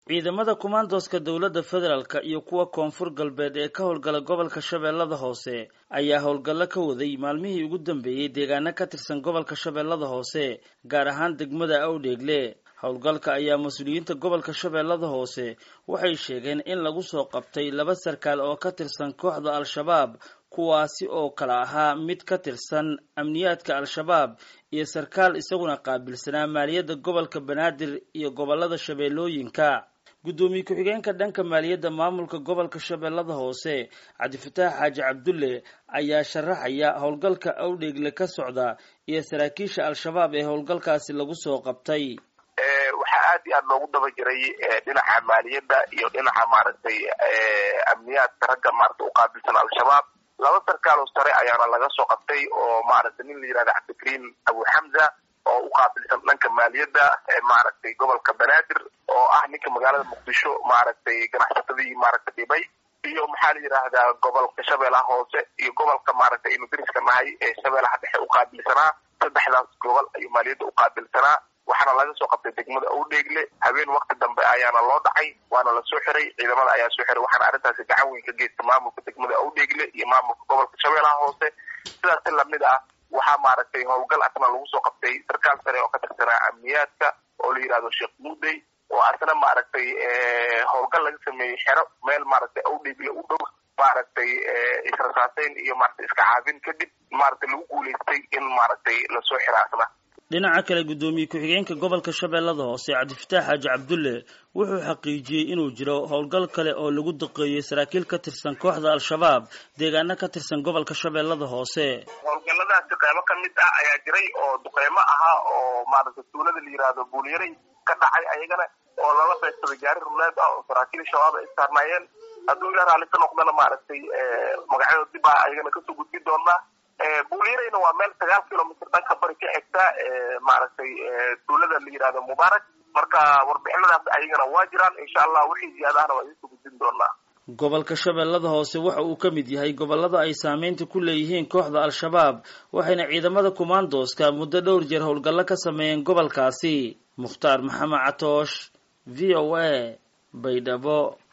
ciidamada kumaandooska dowladda federaalka iyo kuwa koonfur galbeed ee ka howlgala gobolka shabeellada hoose ayaa howlgallo ka waday maalmihii ugu dambeeyey deegaano ka tirsan gobolka shabeellada hoose gaar ahaan degmada awdheegle howlgalka ayaa mas-uuliyiinta gobolka shabeellada hoose waxay sheegeen in lagu soo qabtay laba sarkaal oo ka tirsan kooxda al-shabaab kuwaasi oo kala ahaa mid ka tirsan amniyaadka al-shabaab iyo sarkaal isaguna qaabilsanaa maaliyadda gobolka banaadir iyo gobolada shabeellooyinka guddoomiye ku-xigeenka dhanka maaliyadda maamulka gobolka shabeellada hoose cabdifataax xaaji cabdulle ayaa sharaxaya howlgalka awdheegle ka socda iyo saraakiisha al-shabaab ee howlgalkaasi lagu soo qabtay waxaa aad iyo aad loogu daba jiray dhinaca maaliyadda iyo dhinaca maaragtay amniyaadka ragga maaragtay uqaabilsan al-shabaab laba sarkaal oo sare ayaana laga soo qabtay oo maaragtay nin la yihahda cabdikariim abu xamza oo u qaabilsan dhanka maaliyadda maaragtay gobolka banaadir oo ah ninka magaalada muqdisho maaragtay ganacsatadii maaragtay dhibay iyo maxaa la yidhaahdaa gobolka shabeellaha hoose iyo gobolka maaragtay aynu dariska nahay ee shabeellaha dhexe uqaabilsanaa saddexdaas gobol ayuu maaliyadda uqaabilsanaa waxaana laga soo qabtay degmada awdheegle habeen wakti dambe ayaana loo dhacay waana la soo xiray ciidamada ayaa soo xiray waxaana arrintaasi gacan weyn ka geysta maamulka degmada awdheegle iyo maamulka gobolka shabeellaha hoose sidaas si lamid ah waxaa maaragtay howlgal asna lagu soo qabtay sarkaal sare oo ka tirsanaa amniyaadka oo la yidhahdo sheekh muudey oo asna maaragtay howlgal laga sameeyey xero meel maaragtay awdheegle u dhow maaragtay israsaaseyn iyo maaragtay iska caabin kadib maaragtay lagu guulaystay in maaragtay lasoo xira asna dhinaca kale guddoomiye ku-xigeenka gobolka shabeellada hoose cabdifataax xaaji cabdulle wuxuu xaqiijiyey inuu jiro howlgal kale oo lagu daqeeyey saraakiil ka tirsan kooxda al-shabaab deegaano ka tirsan gobolka shabeellada hoose howlgalladaasi qeybo ka mid ah ayaa jiray oo duqeymo ahaa oo maaragtay tuulada la yihahdo buulyaray ka dhacay ayagana oo lala beegsaday gaari ruleed ah oo saraakiil shabaab ay saarnaayeen hadduu ila raalli ka noqdana maaragtay magacyadoo dib ah ayagana kasoo gudbi doonaa buulyarayna waa meel sagaal kilomitr dhanka bari ka xigta maaragtay tuulada la yihahdo mubaarak marka warbixinadaas ayagana waa jiraan insha allah wixii ziyaadahana waa idinsoo gudbin doonaa gobolka shabeellada hoose waxa uu ka mid yahay gobolada ay saameynta ku leeyihiin kooxda al-shabaab waxayna ciidamada kumaandooska muddo dhowr jeer howlgallo ka sameeyeen gobolkaasi mukhtaar maxamed catoosh v o a baydhabo